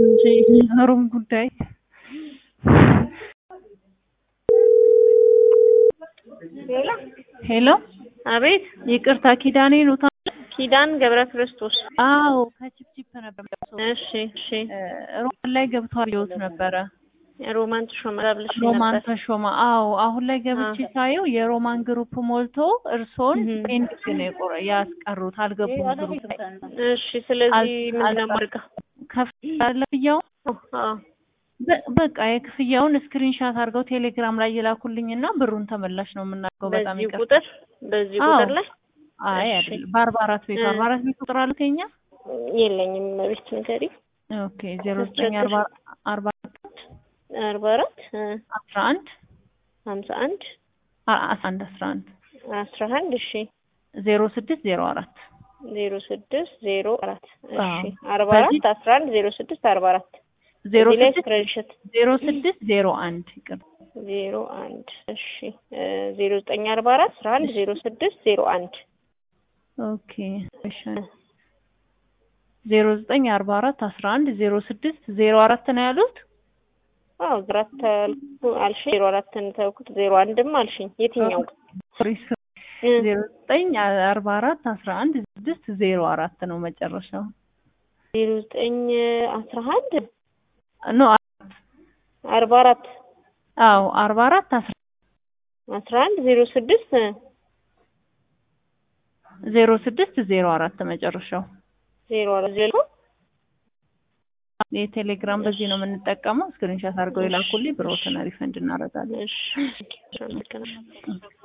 እንጂ ሩም ጉዳይ ሌላ ሄሎ፣ አቤት ይቅርታ ኪዳኔ ነው። ኪዳን ገብረ ክርስቶስ አዎ ከቺፕቺፕ ነበር። እሺ እሺ ሮማን ላይ ገብቷል ይወት ነበረ። ሮማን ተሾመ ብለሽ ሮማን ነበር ተሾመ። አዎ አሁን ላይ ገብቼ ሳየው የሮማን ግሩፕ ሞልቶ እርሶን እህ። ፔንዲንግ ነው የቆረ ያስቀሩት አልገቡም ግሩፕ ላይ እሺ ስለዚህ አል- ምንድን ነው አልቀ- የማደርገው ከፍ ያለ ክፍያውን አዎ በ- በቃ የክፍያውን ስክሪንሻት አድርገው ቴሌግራም ላይ የላኩልኝና ብሩን ተመላሽ ነው የምናደርገው። በጣም በዚህ ይቅርታ። ቁጥር በዚህ አዎ። ቁጥር ላይ አይ እሺ። አይደለም፣ በአርባ አራት ቤት እ። አርባ አራት ቤት ቁጥር አሉት የኛ የለኝም ቤት ንገሪ ኦኬ ዜሮ ዘጠኝ አርባ አርባ አርባ አራት አስራ አንድ ሀምሳ አንድ አ- አስራ አንድ አስራ አንድ አስራ አንድ እሺ ዜሮ ስድስት ዜሮ አራት ዜሮ ስድስት ዜሮ አራት እሺ አዎ። አርባ በዚህ- አራት አስራ አንድ ዜሮ ስድስት አርባ አራት ዜሮ እዚህ ላይ ስድስት ስክሪንሾት ዜሮ ስድስት ዜሮ አንድ ይቅር ዜሮ አንድ እሺ ዜሮ ዘጠኝ አርባ አራት አስራ አንድ ዜሮ ስድስት ዜሮ አንድ ኦኬ እሺ ዜሮ ዘጠኝ አርባ አራት አስራ አንድ ዜሮ ስድስት ዜሮ አራት ነው ያሉት አዎ ዜሮ አራት አልኩ አልሽኝ ዜሮ አራትን ተውኩት ዜሮ አንድም አልሽኝ የትኛው እ ዜሮ ዘጠኝ አርባ አራት አስራ አንድ ስድስት ዜሮ አራት ነው መጨረሻው ዜሮ ዘጠኝ አስራ አንድ ኖ አርባ አራት አዎ አርባ አራት አስራ አስራ አንድ ዜሮ ስድስት ዜሮ ስድስት ዜሮ አራት መጨረሻው ዜሮ አራት ዜሮ የቴሌግራም በዚህ ነው የምንጠቀመው። ስክሪንሻት አድርገው የላኩልኝ ብሮትን ሪፈንድ እናደርጋለን። እሺ